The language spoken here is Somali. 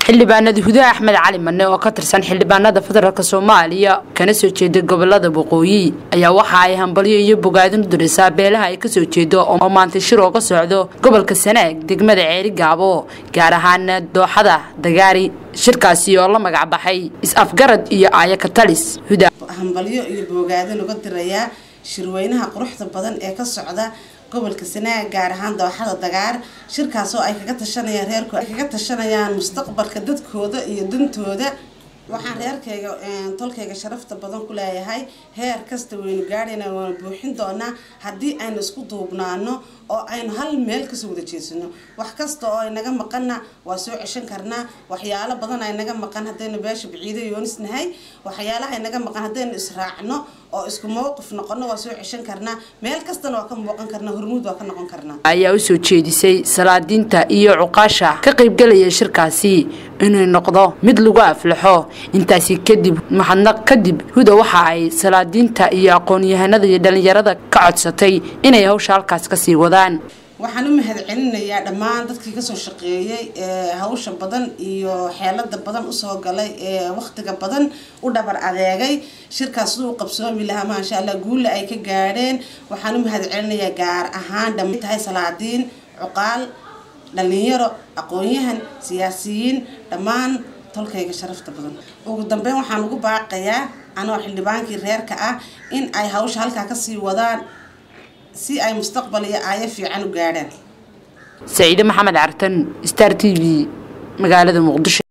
xildhibaanada hudaha axmed cali mane oo ka tirsan xildhibaanada federaalk soomaaliya kana soo jeeda gobolada waqooyi ayaa waxa ay hambalyo iyo bogaadin u dirisaa beelaha ay kasoo jeedo oo maanta shir ooga socdo gobolka sanaag degmada ceeri gaabo gaar ahaana dooxada dagaari shirkaasi oo la magac baxay is-afgarad iyo aaya katalis huda hambalyo iyo bogaadin uga dirayaa shirweynaha quruxda badan ee ka socda gobolka sanaag gaar ahaan dooxada dagaar shirkaasoo ay kaga tashanayaan reerku ay kaga tashanayaan mustaqbalka dadkooda iyo dantooda waxaan reerkayga tolkayga sharafta badan ku leeyahay heer kasta waynu gaadhayna waanu buuxin doonaa haddii aynu isku duubnaano oo aynu hal meel kasoo wada jeesano wax kasta oo aynaga maqanna waa soo ceshan karnaa waxyaalo badan aynaga maqan haddaynu beesha biciido yoonisnahay waxyaalaha aynaga maqan haddaynu israacno oo isku mowqif noqono waa soo ceshan karnaa meel kastana waa ka muuqan karnaa hormuud waa ka noqon karnaa ayaa usoo jeedisay salaadiinta iyo cuqaasha ka qaybgalaya shirkaasi inuu noqdo mid lagu aflaxo intaasi kadib mahadnaq kadib huda waxa ay salaadiinta iyo aqoon-yahanada iyo dhalinyarada ka codsatay inay hawsha halkaas kasii wadaan waxaan u mahad celinayaa dhammaan dadkii kasoo shaqeeyey ee hawsha badan iyo xeelada badan usoo galay ee waqtiga badan u dhabar adeegay shirkaas siduu qabsoomi lahaa maasha allah guulla ay ka gaadheen waxaan u mahad celinayaa gaar ahaan dhamay tahay salaadiin cuqaal dhalinyaro aqoon-yahan siyaasiyiin dhammaan tolkayga sharafta badan ugu dambeyn waxaan ugu baaqayaa anoo xildhibaankii reerka ah in ay hawsha halkaa kasii wadaan si ay mustaqbal iyo aayo fiican u gaadhaan saciide maxamed cartan star t v magaalada muqdisho